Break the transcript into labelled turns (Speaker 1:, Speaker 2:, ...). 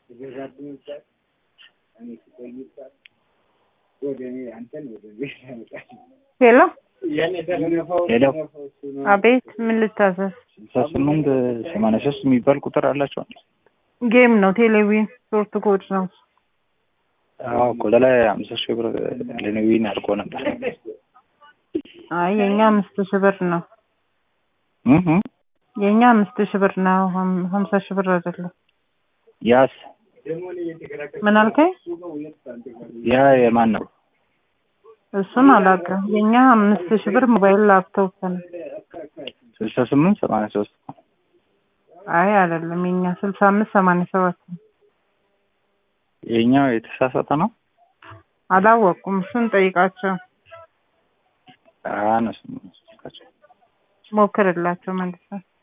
Speaker 1: ሄሎ
Speaker 2: ሄሎ
Speaker 1: አቤት፣ ምን ልታዘዝ?
Speaker 2: ስልሳ ስምንት ሰማንያ ሶስት የሚባል ቁጥር አላቸዋል።
Speaker 1: ጌም ነው፣ ቴሌቪዥን ሶርት ኮድ ነው።
Speaker 2: አዎ እኮ ላይ አምሳ ሺህ ብር ለነዊን አድርጎ ነበር።
Speaker 1: አይ የኛ አምስት ሺህ ብር ነው።
Speaker 2: እህ
Speaker 1: የኛ አምስት ሺህ ብር ነው፣ ሀም- ሀምሳ ሺህ ብር አይደለም።
Speaker 2: ያስ
Speaker 1: ምን አልከኝ?
Speaker 2: ያ የማን ነው?
Speaker 1: እሱን አላውቅም። የኛ አምስት ሺህ ብር ሞባይል ላፕቶፕ ነው።
Speaker 2: ስልሳ ስምንት ሰማንያ ሶስት
Speaker 1: አይ አይደለም፣ የኛ ስልሳ አምስት ሰማንያ ሰባት ነው።
Speaker 2: የኛው የተሳሳተ ነው።
Speaker 1: አላወቁም። እሱን ጠይቃቸው፣
Speaker 2: አነሱ
Speaker 1: ሞክርላቸው መልሰን